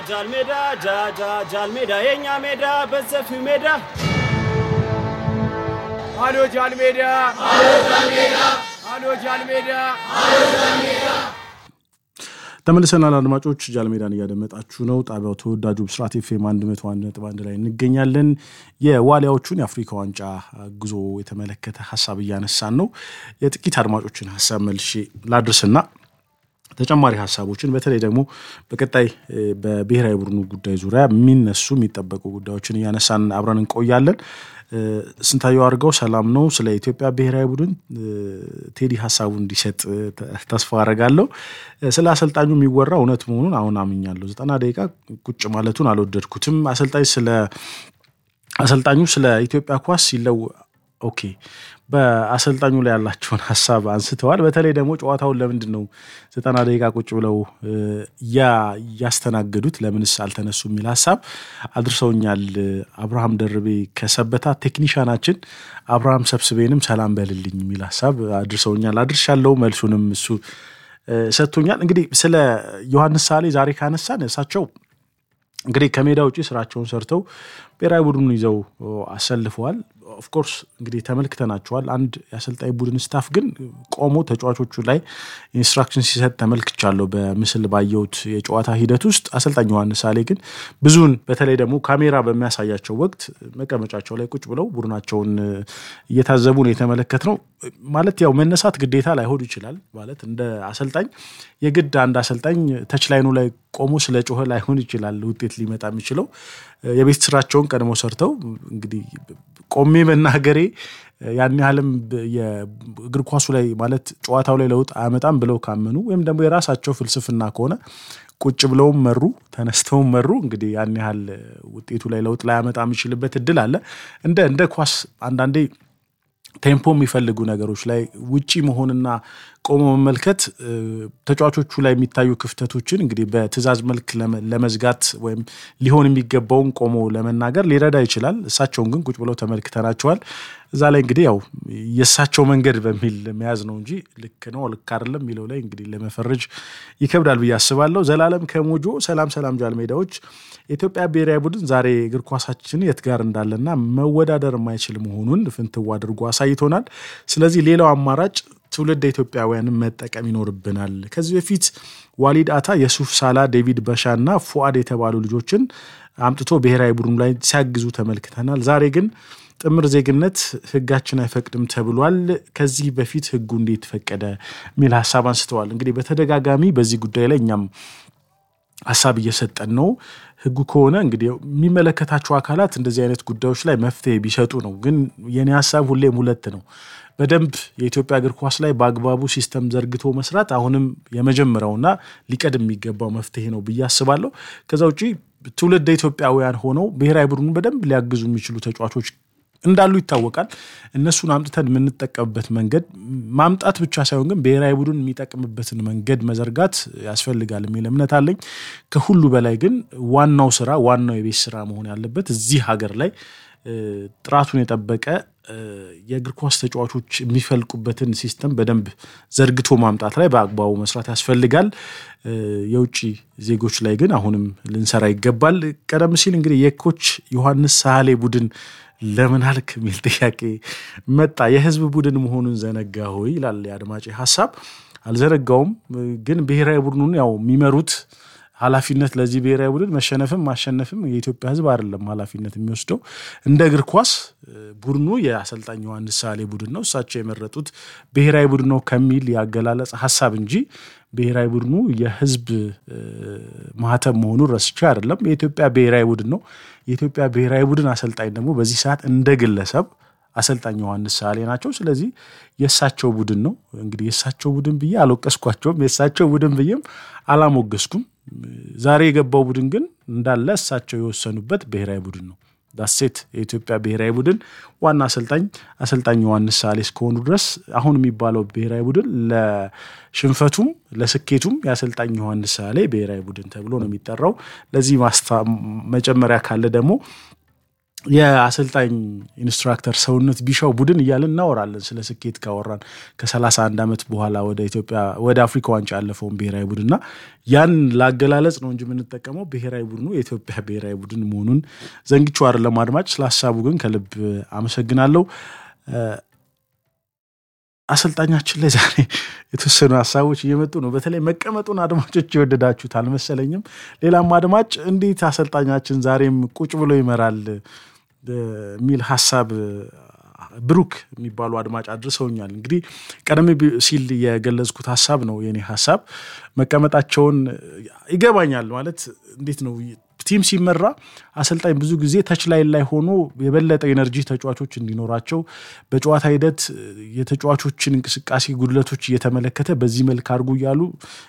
ጃል ሜዳ ጃጃ ጃል ሜዳ የኛ ሜዳ በሰፊው ሜዳ አሎ ጃል ሜዳ አሎ ጃል ሜዳ ተመልሰናል አድማጮች፣ ጃልሜዳን እያደመጣችሁ ነው። ጣቢያው ተወዳጁ ብስራት ኤፍኤም አንድ መቶ አንድ ነጥብ አንድ ላይ እንገኛለን። የዋሊያዎቹን የአፍሪካ ዋንጫ ጉዞ የተመለከተ ሀሳብ እያነሳን ነው። የጥቂት አድማጮችን ሀሳብ መልሼ ላድርስና ተጨማሪ ሀሳቦችን በተለይ ደግሞ በቀጣይ በብሔራዊ ቡድኑ ጉዳይ ዙሪያ የሚነሱ የሚጠበቁ ጉዳዮችን እያነሳን አብረን እንቆያለን። ስንታየው አድርገው ሰላም ነው። ስለ ኢትዮጵያ ብሔራዊ ቡድን ቴዲ ሀሳቡ እንዲሰጥ ተስፋ አደርጋለሁ። ስለ አሰልጣኙ የሚወራ እውነት መሆኑን አሁን አምኛለሁ። ዘጠና ደቂቃ ቁጭ ማለቱን አልወደድኩትም። አሰልጣኝ ስለ አሰልጣኙ ስለ ኢትዮጵያ ኳስ ሲለው ኦኬ በአሰልጣኙ ላይ ያላቸውን ሀሳብ አንስተዋል። በተለይ ደግሞ ጨዋታውን ለምንድን ነው ዘጠና ደቂቃ ቁጭ ብለው ያስተናገዱት ለምንስ አልተነሱ የሚል ሀሳብ አድርሰውኛል። አብርሃም ደርቤ ከሰበታ ቴክኒሻናችን አብርሃም ሰብስቤንም ሰላም በልልኝ የሚል ሀሳብ አድርሰውኛል። አድርሻለሁ። መልሱንም እሱ ሰጥቶኛል። እንግዲህ ስለ ዮሐንስ ሳሌ ዛሬ ካነሳን እሳቸው እንግዲህ ከሜዳ ውጭ ስራቸውን ሰርተው ብሔራዊ ቡድኑን ይዘው አሰልፈዋል። ኦፍኮርስ እንግዲህ ተመልክተናቸዋል። አንድ የአሰልጣኝ ቡድን ስታፍ ግን ቆሞ ተጫዋቾቹ ላይ ኢንስትራክሽን ሲሰጥ ተመልክቻለሁ በምስል ባየሁት የጨዋታ ሂደት ውስጥ። አሰልጣኝ ዮሐንስ ሳሌ ግን ብዙውን በተለይ ደግሞ ካሜራ በሚያሳያቸው ወቅት መቀመጫቸው ላይ ቁጭ ብለው ቡድናቸውን እየታዘቡ ነው የተመለከትነው። ማለት ያው መነሳት ግዴታ ላይሆን ይችላል። ማለት እንደ አሰልጣኝ የግድ አንድ አሰልጣኝ ተች ላይኑ ላይ ቆሞ ስለ ጮኸ ላይሆን ይችላል ውጤት ሊመጣ የሚችለው የቤት ስራቸውን ቀድሞ ሰርተው እንግዲህ ቆሜ መናገሬ ያን ያህልም የእግር ኳሱ ላይ ማለት ጨዋታው ላይ ለውጥ አያመጣም ብለው ካመኑ ወይም ደግሞ የራሳቸው ፍልስፍና ከሆነ ቁጭ ብለውም መሩ ተነስተውም መሩ እንግዲህ ያን ያህል ውጤቱ ላይ ለውጥ ላያመጣ የሚችልበት እድል አለ። እንደ እንደ ኳስ አንዳንዴ ቴምፖ የሚፈልጉ ነገሮች ላይ ውጪ መሆንና ቆሞ መመልከት ተጫዋቾቹ ላይ የሚታዩ ክፍተቶችን እንግዲህ በትዕዛዝ መልክ ለመዝጋት ወይም ሊሆን የሚገባውን ቆሞ ለመናገር ሊረዳ ይችላል። እሳቸውን ግን ቁጭ ብለው ተመልክተናቸዋል። እዛ ላይ እንግዲህ ያው የእሳቸው መንገድ በሚል መያዝ ነው እንጂ ልክ ነው ልክ አይደለም የሚለው ላይ እንግዲህ ለመፈረጅ ይከብዳል ብዬ አስባለሁ። ዘላለም ከሞጆ ሰላም ሰላም ጃል ሜዳዎች የኢትዮጵያ ብሔራዊ ቡድን ዛሬ እግር ኳሳችን የት ጋር እንዳለና መወዳደር የማይችል መሆኑን ፍንትው አድርጎ አሳይቶናል። ስለዚህ ሌላው አማራጭ ትውልድ ኢትዮጵያውያንን መጠቀም ይኖርብናል። ከዚህ በፊት ዋሊድ አታ፣ የሱፍ ሳላ፣ ዴቪድ በሻ እና ፉአድ የተባሉ ልጆችን አምጥቶ ብሔራዊ ቡድኑ ላይ ሲያግዙ ተመልክተናል። ዛሬ ግን ጥምር ዜግነት ሕጋችን አይፈቅድም ተብሏል። ከዚህ በፊት ሕጉ እንዴት ፈቀደ የሚል ሀሳብ አንስተዋል። እንግዲህ በተደጋጋሚ በዚህ ጉዳይ ላይ እኛም ሀሳብ እየሰጠን ነው። ህጉ ከሆነ እንግዲህ የሚመለከታቸው አካላት እንደዚህ አይነት ጉዳዮች ላይ መፍትሄ ቢሰጡ ነው። ግን የኔ ሀሳብ ሁሌም ሁለት ነው። በደንብ የኢትዮጵያ እግር ኳስ ላይ በአግባቡ ሲስተም ዘርግቶ መስራት አሁንም የመጀመሪያውና ሊቀድም የሚገባው መፍትሄ ነው ብዬ አስባለሁ። ከዛ ውጭ ትውልደ ኢትዮጵያውያን ሆነው ብሔራዊ ቡድኑን በደንብ ሊያግዙ የሚችሉ ተጫዋቾች እንዳሉ ይታወቃል። እነሱን አምጥተን የምንጠቀምበት መንገድ ማምጣት ብቻ ሳይሆን ግን ብሔራዊ ቡድን የሚጠቅምበትን መንገድ መዘርጋት ያስፈልጋል የሚል እምነት አለኝ። ከሁሉ በላይ ግን ዋናው ስራ ዋናው የቤት ስራ መሆን ያለበት እዚህ ሀገር ላይ ጥራቱን የጠበቀ የእግር ኳስ ተጫዋቾች የሚፈልቁበትን ሲስተም በደንብ ዘርግቶ ማምጣት ላይ በአግባቡ መስራት ያስፈልጋል። የውጭ ዜጎች ላይ ግን አሁንም ልንሰራ ይገባል። ቀደም ሲል እንግዲህ የኮች ዮሐንስ ሳሌ ቡድን ለምን አልክ የሚል ጥያቄ መጣ። የህዝብ ቡድን መሆኑን ዘነጋ ሆይ ይላል የአድማጭ ሀሳብ። አልዘነጋውም፣ ግን ብሔራዊ ቡድኑን ያው የሚመሩት ኃላፊነት ለዚህ ብሔራዊ ቡድን መሸነፍም ማሸነፍም የኢትዮጵያ ህዝብ አይደለም ኃላፊነት የሚወስደው። እንደ እግር ኳስ ቡድኑ የአሰልጣኝ ዮሐንስ ሳሌ ቡድን ነው፣ እሳቸው የመረጡት ብሔራዊ ቡድን ነው ከሚል ያገላለጽ ሀሳብ እንጂ ብሔራዊ ቡድኑ የህዝብ ማህተም መሆኑን ረስቼ አይደለም። የኢትዮጵያ ብሔራዊ ቡድን ነው። የኢትዮጵያ ብሔራዊ ቡድን አሰልጣኝ ደግሞ በዚህ ሰዓት እንደ ግለሰብ አሰልጣኝ ዮሐንስ ሳሌ ናቸው። ስለዚህ የእሳቸው ቡድን ነው። እንግዲህ የእሳቸው ቡድን ብዬ አልወቀስኳቸውም፣ የእሳቸው ቡድን ብዬም አላሞገስኩም። ዛሬ የገባው ቡድን ግን እንዳለ እሳቸው የወሰኑበት ብሔራዊ ቡድን ነው። ዳሴት የኢትዮጵያ ብሔራዊ ቡድን ዋና አሰልጣኝ አሰልጣኝ ዮሐንስ ሳሌ እስከሆኑ ድረስ አሁን የሚባለው ብሔራዊ ቡድን ለሽንፈቱም ለስኬቱም የአሰልጣኝ ዮሐንስ ሳሌ ብሔራዊ ቡድን ተብሎ ነው የሚጠራው። ለዚህ መጨመሪያ ካለ ደግሞ የአሰልጣኝ ኢንስትራክተር ሰውነት ቢሻው ቡድን እያልን እናወራለን። ስለ ስኬት ካወራን ከ31 ዓመት በኋላ ወደ ኢትዮጵያ ወደ አፍሪካ ዋንጫ ያለፈውን ብሔራዊ ቡድንና ያን ላገላለጽ ነው እንጂ የምንጠቀመው ብሔራዊ ቡድኑ የኢትዮጵያ ብሔራዊ ቡድን መሆኑን ዘንግቼው አይደለም። አድማጭ ስለ ሀሳቡ ግን ከልብ አመሰግናለሁ። አሰልጣኛችን ላይ ዛሬ የተወሰኑ ሀሳቦች እየመጡ ነው። በተለይ መቀመጡን አድማጮች የወደዳችሁት አልመሰለኝም። ሌላም አድማጭ እንዴት አሰልጣኛችን ዛሬም ቁጭ ብሎ ይመራል የሚል ሀሳብ ብሩክ የሚባሉ አድማጭ አድርሰውኛል። እንግዲህ ቀደም ሲል የገለጽኩት ሀሳብ ነው የኔ ሀሳብ። መቀመጣቸውን ይገባኛል ማለት እንዴት ነው ቲም ሲመራ አሰልጣኝ ብዙ ጊዜ ተች ላይን ላይ ሆኖ የበለጠ ኤነርጂ ተጫዋቾች እንዲኖራቸው በጨዋታ ሂደት የተጫዋቾችን እንቅስቃሴ ጉድለቶች እየተመለከተ በዚህ መልክ አድርጉ እያሉ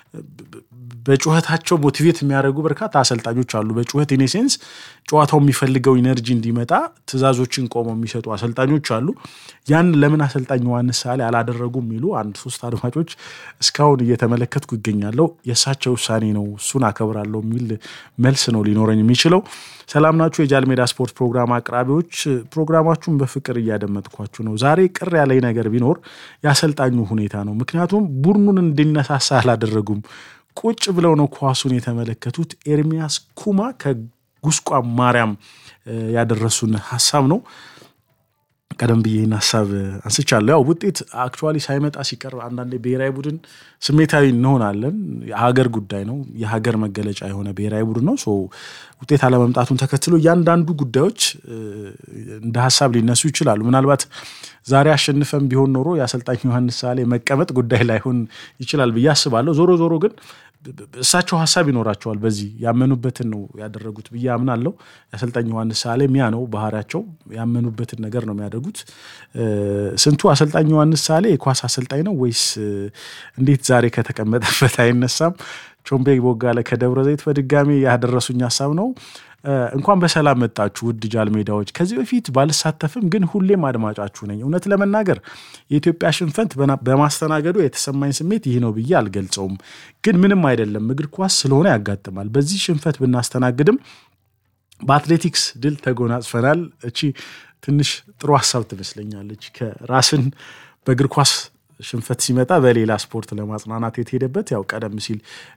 በጩኸታቸው ሞቲቬት የሚያደርጉ በርካታ አሰልጣኞች አሉ። በጩኸት ኢኔሴንስ ጨዋታው የሚፈልገው ኢነርጂ እንዲመጣ ትዕዛዞችን ቆመው የሚሰጡ አሰልጣኞች አሉ። ያን ለምን አሰልጣኝ ዮሐንስ ሳሌ አላደረጉም የሚሉ አንድ ሶስት አድማጮች እስካሁን እየተመለከትኩ ይገኛለሁ። የእሳቸው ውሳኔ ነው፣ እሱን አከብራለሁ የሚል መልስ ነው ሊኖረኝ የሚችለው። ሰላም ናችሁ? የጃል ሜዳ ስፖርት ፕሮግራም አቅራቢዎች፣ ፕሮግራማችሁን በፍቅር እያደመጥኳችሁ ነው። ዛሬ ቅር ያለኝ ነገር ቢኖር የአሰልጣኙ ሁኔታ ነው። ምክንያቱም ቡድኑን እንዲነሳሳ አላደረጉም። ቁጭ ብለው ነው ኳሱን የተመለከቱት። ኤርሚያስ ኩማ ከጉስቋም ማርያም ያደረሱን ሀሳብ ነው። ቀደም ብዬ ይህን ሀሳብ አንስቻለሁ። ያው ውጤት አክቹዋሊ ሳይመጣ ሲቀር አንዳንዴ ብሔራዊ ቡድን ስሜታዊ እንሆናለን። የሀገር ጉዳይ ነው። የሀገር መገለጫ የሆነ ብሔራዊ ቡድን ነው። ውጤት አለመምጣቱን ተከትሎ እያንዳንዱ ጉዳዮች እንደ ሀሳብ ሊነሱ ይችላሉ። ምናልባት ዛሬ አሸንፈን ቢሆን ኖሮ የአሰልጣኝ ዮሐንስ ሳሌ መቀመጥ ጉዳይ ላይሆን ይችላል ብዬ አስባለሁ። ዞሮ ዞሮ ግን እሳቸው ሀሳብ ይኖራቸዋል። በዚህ ያመኑበትን ነው ያደረጉት ብዬ አምናለሁ። የአሰልጣኝ ዮሐንስ ሳሌ ሚያ ነው ባህሪያቸው። ያመኑበትን ነገር ነው የሚያደርጉት። ስንቱ አሰልጣኝ ዮሐንስ ሳሌ የኳስ አሰልጣኝ ነው ወይስ እንዴት ዛሬ ከተቀመጠበት አይነሳም? ቾምቤ ቦጋለ ከደብረ ዘይት በድጋሚ ያደረሱኝ ሀሳብ ነው። እንኳን በሰላም መጣችሁ ውድ ጃል ሜዳዎች። ከዚህ በፊት ባልሳተፍም ግን ሁሌም አድማጫችሁ ነኝ። እውነት ለመናገር የኢትዮጵያ ሽንፈት በማስተናገዱ የተሰማኝ ስሜት ይህ ነው ብዬ አልገልጸውም። ግን ምንም አይደለም፣ እግር ኳስ ስለሆነ ያጋጥማል። በዚህ ሽንፈት ብናስተናግድም በአትሌቲክስ ድል ተጎናጽፈናል። እቺ ትንሽ ጥሩ ሀሳብ ትመስለኛለች። ከራስን በእግር ኳስ ሽንፈት ሲመጣ በሌላ ስፖርት ለማጽናናት የተሄደበት ያው ቀደም ሲል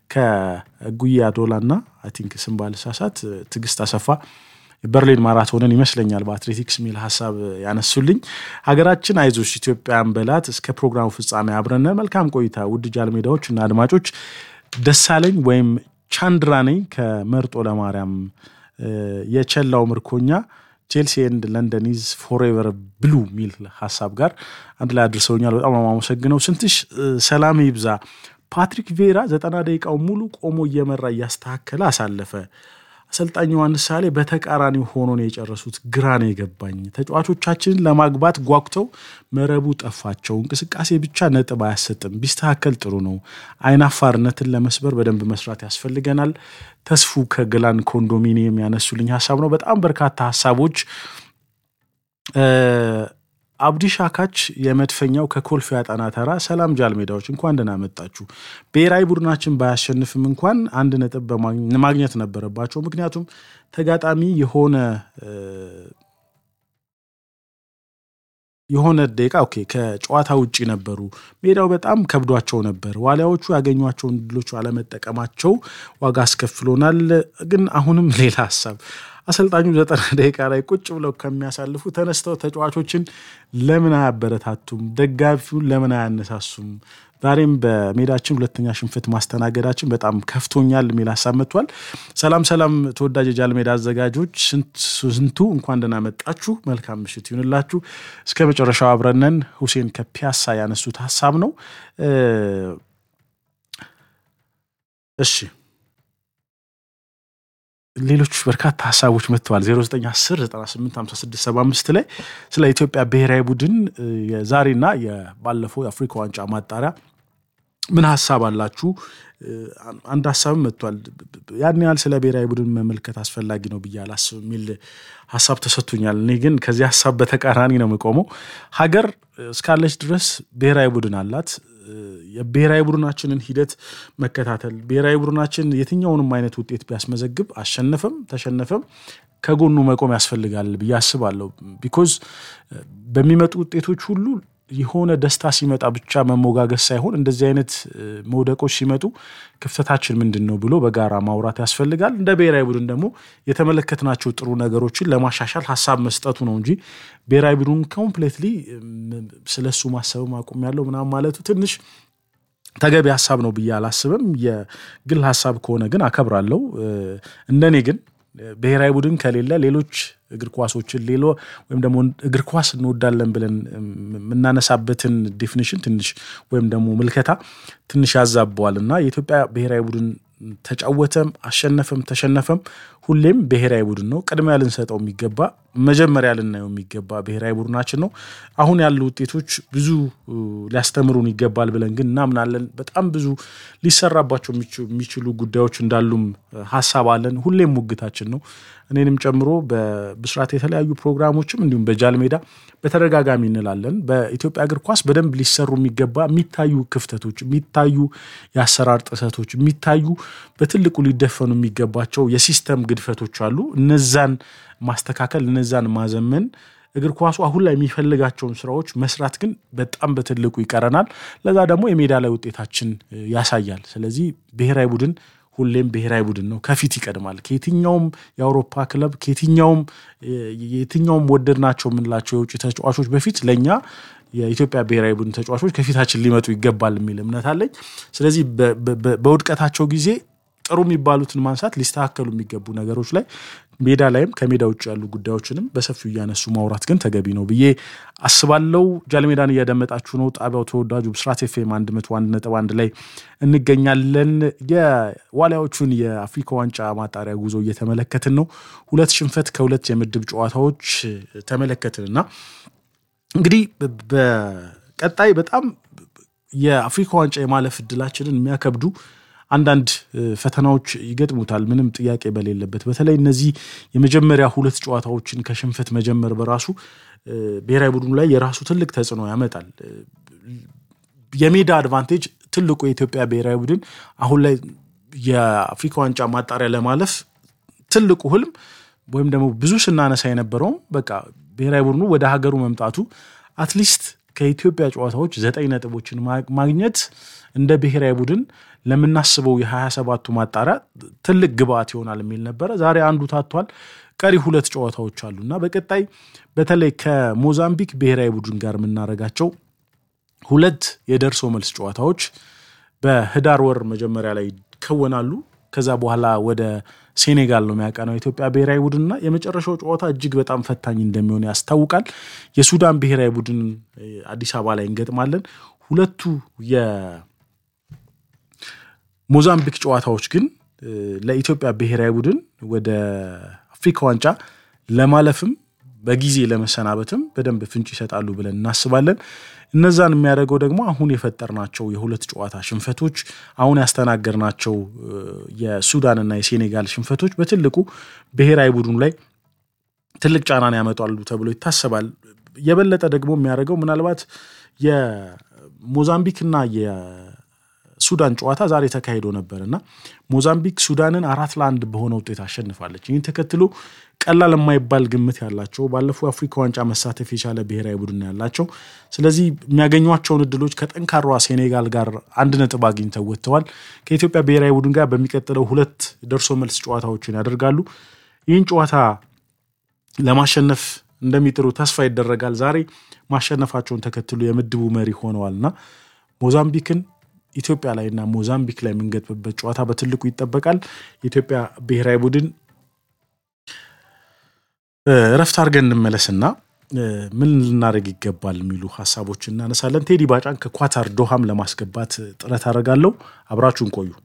ከጉያ ዶላና አይ ቲንክ ስም ባልሳሳት ትዕግስት አሰፋ በርሊን ማራቶንን ይመስለኛል በአትሌቲክስ የሚል ሀሳብ ያነሱልኝ። ሀገራችን አይዞሽ ኢትዮጵያን በላት። እስከ ፕሮግራሙ ፍጻሜ አብረን መልካም ቆይታ። ውድ ጃል ሜዳዎች እና አድማጮች ደሳለኝ ወይም ቻንድራ ነኝ ከመርጦ ለማርያም የቸላው ምርኮኛ ቼልሲ ኤንድ ለንደን ኢዝ ፎሬቨር ብሉ የሚል ሀሳብ ጋር አንድ ላይ አድርሰውኛል። በጣም አመሰግነው። ስንትሽ ሰላም ይብዛ። ፓትሪክ ቬራ ዘጠና ደቂቃው ሙሉ ቆሞ እየመራ እያስተካከለ አሳለፈ። አሰልጣኝ ዮሐንስ ሳሌ በተቃራኒ ሆኖ ነው የጨረሱት። ግራ ነው የገባኝ። ተጫዋቾቻችንን ለማግባት ጓጉተው መረቡ ጠፋቸው። እንቅስቃሴ ብቻ ነጥብ አያሰጥም። ቢስተካከል ጥሩ ነው። አይናፋርነትን ለመስበር በደንብ መስራት ያስፈልገናል። ተስፉ ከገላን ኮንዶሚኒየም ያነሱልኝ ሀሳብ ነው። በጣም በርካታ ሀሳቦች አብዲ ሻካች የመድፈኛው ከኮልፌ አጣና ተራ ሰላም ጃል ሜዳዎች እንኳን ደህና መጣችሁ። ብሔራዊ ቡድናችን ባያሸንፍም እንኳን አንድ ነጥብ ማግኘት ነበረባቸው። ምክንያቱም ተጋጣሚ የሆነ የሆነ ደቂቃ ኦኬ ከጨዋታ ውጭ ነበሩ። ሜዳው በጣም ከብዷቸው ነበር። ዋሊያዎቹ ያገኟቸውን ድሎች አለመጠቀማቸው ዋጋ አስከፍሎናል። ግን አሁንም ሌላ ሀሳብ አሰልጣኙ ዘጠና ደቂቃ ላይ ቁጭ ብለው ከሚያሳልፉ ተነስተው ተጫዋቾችን ለምን አያበረታቱም? ደጋፊውን ለምን አያነሳሱም? ዛሬም በሜዳችን ሁለተኛ ሽንፈት ማስተናገዳችን በጣም ከፍቶኛል የሚል ሀሳብ መጥቷል። ሰላም ሰላም፣ ተወዳጅ የጃል ሜዳ አዘጋጆች ስንቱ እንኳን ደህና መጣችሁ። መልካም ምሽት ይሁንላችሁ። እስከ መጨረሻው አብረነን ሁሴን ከፒያሳ ያነሱት ሀሳብ ነው። እሺ ሌሎች በርካታ ሀሳቦች መጥተዋል። 0910985675 ላይ ስለ ኢትዮጵያ ብሔራዊ ቡድን የዛሬና የባለፈው የአፍሪካ ዋንጫ ማጣሪያ ምን ሀሳብ አላችሁ? አንድ ሀሳብም መጥቷል። ያን ያህል ስለ ብሔራዊ ቡድን መመልከት አስፈላጊ ነው ብዬ አላስብ የሚል ሀሳብ ተሰጥቶኛል። እኔ ግን ከዚህ ሀሳብ በተቃራኒ ነው የምቆመው። ሀገር እስካለች ድረስ ብሔራዊ ቡድን አላት። የብሔራዊ ቡድናችንን ሂደት መከታተል ብሔራዊ ቡድናችን የትኛውንም አይነት ውጤት ቢያስመዘግብ አሸነፈም ተሸነፈም ከጎኑ መቆም ያስፈልጋል ብዬ አስባለሁ። ቢኮዝ በሚመጡ ውጤቶች ሁሉ የሆነ ደስታ ሲመጣ ብቻ መሞጋገስ ሳይሆን እንደዚህ አይነት መውደቆች ሲመጡ ክፍተታችን ምንድን ነው ብሎ በጋራ ማውራት ያስፈልጋል። እንደ ብሔራዊ ቡድን ደግሞ የተመለከትናቸው ጥሩ ነገሮችን ለማሻሻል ሀሳብ መስጠቱ ነው እንጂ ብሔራዊ ቡድን ኮምፕሌትሊ ስለሱ ማሰብም አቁሜያለሁ ምናምን ማለቱ ትንሽ ተገቢ ሀሳብ ነው ብዬ አላስብም። የግል ሀሳብ ከሆነ ግን አከብራለሁ። እንደኔ ግን ብሔራዊ ቡድን ከሌለ ሌሎች እግር ኳሶችን ሌሎ ወይም ደግሞ እግር ኳስ እንወዳለን ብለን የምናነሳበትን ዴፊኒሽን ትንሽ ወይም ደግሞ ምልከታ ትንሽ ያዛበዋል እና የኢትዮጵያ ብሔራዊ ቡድን ተጫወተም አሸነፈም ተሸነፈም ሁሌም ብሔራዊ ቡድን ነው። ቅድሚያ ልንሰጠው የሚገባ መጀመሪያ ልናየው የሚገባ ብሔራዊ ቡድናችን ነው። አሁን ያሉ ውጤቶች ብዙ ሊያስተምሩን ይገባል ብለን ግን እናምናለን። በጣም ብዙ ሊሰራባቸው የሚችሉ ጉዳዮች እንዳሉም ሀሳብ አለን። ሁሌም ሙግታችን ነው። እኔንም ጨምሮ በብስራት የተለያዩ ፕሮግራሞችም እንዲሁም በጃል ሜዳ በተደጋጋሚ እንላለን። በኢትዮጵያ እግር ኳስ በደንብ ሊሰሩ የሚገባ የሚታዩ ክፍተቶች፣ የሚታዩ የአሰራር ጥሰቶች፣ የሚታዩ በትልቁ ሊደፈኑ የሚገባቸው የሲስተም ግድፈቶች አሉ። እነዛን ማስተካከል፣ እነዛን ማዘመን እግር ኳሱ አሁን ላይ የሚፈልጋቸውን ስራዎች መስራት ግን በጣም በትልቁ ይቀረናል። ለዛ ደግሞ የሜዳ ላይ ውጤታችን ያሳያል። ስለዚህ ብሔራዊ ቡድን ሁሌም ብሔራዊ ቡድን ነው፣ ከፊት ይቀድማል። ከየትኛውም የአውሮፓ ክለብ ከየትኛውም የትኛውም ወደድናቸው የምንላቸው የውጭ ተጫዋቾች በፊት ለእኛ የኢትዮጵያ ብሔራዊ ቡድን ተጫዋቾች ከፊታችን ሊመጡ ይገባል የሚል እምነት አለኝ። ስለዚህ በውድቀታቸው ጊዜ ጥሩ የሚባሉትን ማንሳት ሊስተካከሉ የሚገቡ ነገሮች ላይ ሜዳ ላይም ከሜዳ ውጭ ያሉ ጉዳዮችንም በሰፊው እያነሱ ማውራት ግን ተገቢ ነው ብዬ አስባለው። ጃልሜዳን እያደመጣችሁ ነው። ጣቢያው ተወዳጁ ብስራት ኤፍኤም አንድ መቶ አንድ ነጥብ አንድ ላይ እንገኛለን። የዋሊያዎቹን የአፍሪካ ዋንጫ ማጣሪያ ጉዞ እየተመለከትን ነው። ሁለት ሽንፈት ከሁለት የምድብ ጨዋታዎች ተመለከትን እና እንግዲህ በቀጣይ በጣም የአፍሪካ ዋንጫ የማለፍ እድላችንን የሚያከብዱ አንዳንድ ፈተናዎች ይገጥሙታል፣ ምንም ጥያቄ በሌለበት። በተለይ እነዚህ የመጀመሪያ ሁለት ጨዋታዎችን ከሽንፈት መጀመር በራሱ ብሔራዊ ቡድኑ ላይ የራሱ ትልቅ ተጽዕኖ ያመጣል። የሜዳ አድቫንቴጅ ትልቁ የኢትዮጵያ ብሔራዊ ቡድን አሁን ላይ የአፍሪካ ዋንጫ ማጣሪያ ለማለፍ ትልቁ ህልም ወይም ደግሞ ብዙ ስናነሳ የነበረውም በቃ ብሔራዊ ቡድኑ ወደ ሀገሩ መምጣቱ አትሊስት ከኢትዮጵያ ጨዋታዎች ዘጠኝ ነጥቦችን ማግኘት እንደ ብሔራዊ ቡድን ለምናስበው የሀያ ሰባቱ ማጣሪያ ትልቅ ግብአት ይሆናል የሚል ነበረ። ዛሬ አንዱ ታቷል። ቀሪ ሁለት ጨዋታዎች አሉ እና በቀጣይ በተለይ ከሞዛምቢክ ብሔራዊ ቡድን ጋር የምናደርጋቸው ሁለት የደርሶ መልስ ጨዋታዎች በህዳር ወር መጀመሪያ ላይ ይከወናሉ። ከዛ በኋላ ወደ ሴኔጋል ነው የሚያቀናው የኢትዮጵያ ብሔራዊ ቡድንና የመጨረሻው ጨዋታ እጅግ በጣም ፈታኝ እንደሚሆን ያስታውቃል። የሱዳን ብሔራዊ ቡድን አዲስ አበባ ላይ እንገጥማለን። ሁለቱ የሞዛምቢክ ጨዋታዎች ግን ለኢትዮጵያ ብሔራዊ ቡድን ወደ አፍሪካ ዋንጫ ለማለፍም በጊዜ ለመሰናበትም በደንብ ፍንጭ ይሰጣሉ ብለን እናስባለን። እነዛን የሚያደርገው ደግሞ አሁን የፈጠርናቸው የሁለት ጨዋታ ሽንፈቶች፣ አሁን ያስተናገርናቸው የሱዳንና የሴኔጋል ሽንፈቶች በትልቁ ብሔራዊ ቡድኑ ላይ ትልቅ ጫናን ያመጣሉ ተብሎ ይታሰባል። የበለጠ ደግሞ የሚያደርገው ምናልባት የሞዛምቢክና የሱዳን ጨዋታ ዛሬ ተካሂዶ ነበር እና ሞዛምቢክ ሱዳንን አራት ለአንድ በሆነ ውጤት አሸንፋለች። ይህን ተከትሎ ቀላል የማይባል ግምት ያላቸው ባለፈው የአፍሪካ ዋንጫ መሳተፍ የቻለ ብሔራዊ ቡድን ያላቸው፣ ስለዚህ የሚያገኟቸውን እድሎች ከጠንካሯ ሴኔጋል ጋር አንድ ነጥብ አግኝተው ወጥተዋል። ከኢትዮጵያ ብሔራዊ ቡድን ጋር በሚቀጥለው ሁለት ደርሶ መልስ ጨዋታዎችን ያደርጋሉ። ይህን ጨዋታ ለማሸነፍ እንደሚጥሩ ተስፋ ይደረጋል። ዛሬ ማሸነፋቸውን ተከትሎ የምድቡ መሪ ሆነዋልና ሞዛምቢክን ኢትዮጵያ ላይ እና ሞዛምቢክ ላይ የምንገጥምበት ጨዋታ በትልቁ ይጠበቃል። የኢትዮጵያ ብሔራዊ ቡድን እረፍት አድርገን እንመለስና ምን ልናደርግ ይገባል የሚሉ ሀሳቦች እናነሳለን። ቴዲ ባጫን ከኳታር ዶሃም ለማስገባት ጥረት አደርጋለሁ። አብራችሁን ቆዩ።